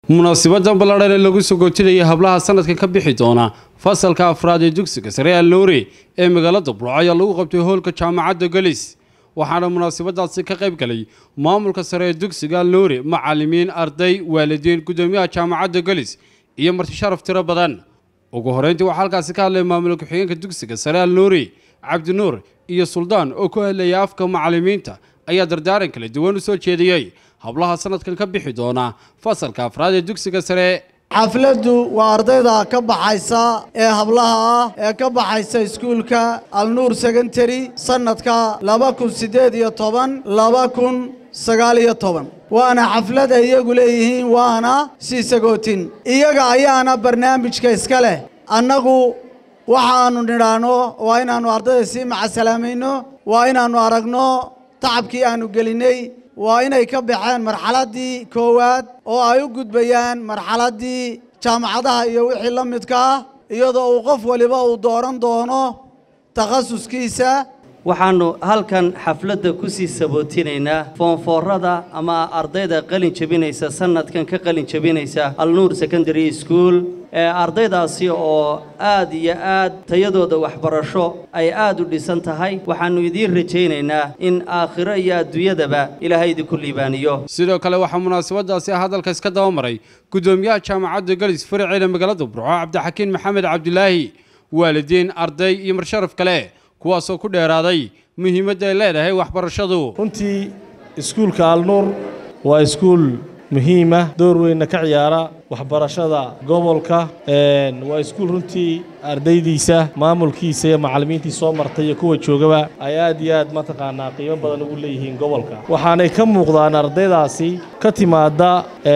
munaasibadan ballaadhan ee lagu soo goojinayay hablaha sanadkan ka bixi doona fasalka afraad ee dugsiga sare alnoori ee magaalada burco ayaa lagu qabtay hoolka jaamacadda gelis waxaana munaasabadaasi ka qayb galay maamulka sare ee dugsiga alnoori macalimiin arday waalidiin guddoomiyaha jaamacadda gelis iyo marti sharaf tiro badan ugu horeyntii waxaa halkaasi ka hadlay maamul ku-xigeenka dugsiga sare alnoori cabdinuur iyo suldaan oo ku hadlayay afka macalimiinta ayaa dardaaran kala duwan u soo jeediyey hablaha sanadkan ka bixi doona fasalka afraad ee dugsiga sare xafladdu waa ardayda ka baxaysa ee hablaha ah ee ka baxaysa iskuulka alnuur secondary sannadka laba kun siddeed iyo toban laba kun sagaal iyo toban waana xaflad ay iyagu leeyihiin waana sii sagootin iyaga ayaana barnaamijka iska leh annagu waxaannu nidhaahno waa inaannu ardayda sii macasalaamayno waa inaannu aragno tacabkii aannu gelinnay waa inay ka baxeen marxaladdii koowaad oo ay u gudbayaan marxaladdii jaamacadaha iyo wixii la midka ah iyadoo uu qof waliba uu dooran doono takhasuskiisa waxaannu halkan xafladda ku sii sabootinaynaa foonfoorada ama ardayda qalin jebinaysa sannadkan ka qalin jebinaysa alnuur secondary school ee ardaydaasi oo aad iyo aad tayadooda waxbarasho ay aad u dhisan tahay waxaannu idiin rajaynaynaa in aakhiro iyo adduunyadaba ilaahay idinku liibaaniyo sidoo kale waxaa munaasabadaasi hadalka iska dabamaray guddoomiyaha jaamacadda gelis faraceeda magaalada burco cabdixakiin maxamed cabdilaahi waalidiin arday iyo marsharaf kale kuwaasoo ku dheeraaday muhiimadda ay leedahay waxbarashadu runtii iskuulka alnuur waa iskuul muhiima door weynna ka ciyaara waxbarashada gobolka waa iskuul runtii ardaydiisa maamulkiisa iyo macallimiintii soo martay iyo kuwa joogaba ay aad iyo aad mataqaanaa qiimo badan ugu leeyihiin gobolka waxaanay ka muuqdaan ardaydaasi ka timaadda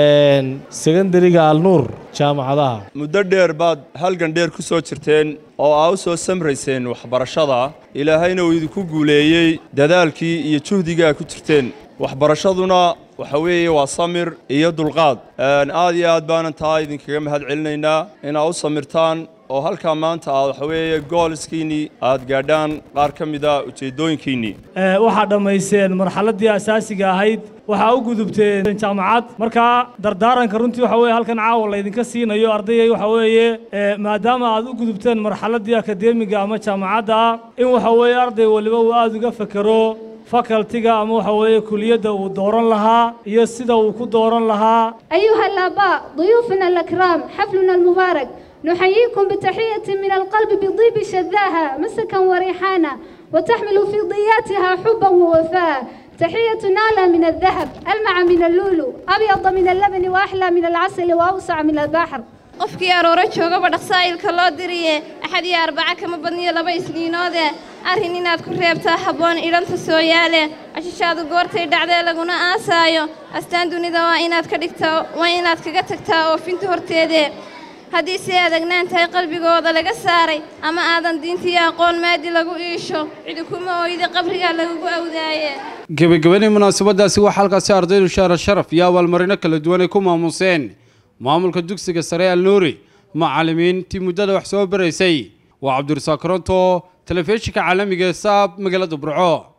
sekondariga alnuur jaamacadaha muddo dheer baad halgan dheer ku soo jirteen oo aa u soo samrayseen waxbarashada ilaahayna uu idinku guuleeyey dadaalkii iyo juhdigaa ku jirteen waxbarashaduna waxa weeye waa samir iyo dulqaad aad iyo aad baanan taa idinkaga mahad celinaynaa inaad u samirtaan oo halkaa maanta aad waxa weeye gooliskiinnii aad gaadhaan qaar ka mida ujeeddooyinkiinnii waxaad dhammayseen marxaladdii asaasiga ahayd waxaa u gudubteen jaamacad markaa dardaaranka runtii waxa weye halkan caawa laydinka siinayo ardayay waxa weeye maadaama aad u gudubteen marxaladdii akadeemiga ama jaamacadda in waxa weeye arday waliba uu aad uga fekero fakaltiga ama waxa weeye kuliyadda uu dooran lahaa iyo sida uu ku dooran lahaa أيها الآباء ضيوفنا الأكرام حفلنا المبارك نحييكم بتحية من القلب بطيب شذاها مسكا وريحانا وتحمل في ضياتها حبا ووفاء تحية نالة من الذهب ألمع من اللؤلؤ أبيض من اللبن وأحلى من العسل وأوسع من البحر qofkii arooro joogaba dhaqsaa'ilka loo diriye axad iyo arbaca kama badniyo laba isniinoode arrin inaad ku reebtaa habboon idhanta soo yaale cashishaadu goortay dhacdee laguna aasaayo astaan dunida waa inaad ka dhigtaa waa inaad kaga tagtaa oofinta horteedee haddii si aadagnaan tahay qalbigooda laga saaray ama aadan diintiiyo aqoon maadi lagu iisho cidi kuma ooyda qabrigaa lagugu awdaaye gebagabadii munaasabadaasi waxaa halkaasi ardaydu shaara sharaf iyo abaalmarino kala duwan ay ku maamuseen maamulka dugsiga sare alnuuri macallimiintii muddada wax soo baraysay waa cabdirasaaq koronto telefishinka caalamiga ee saab magaalada burco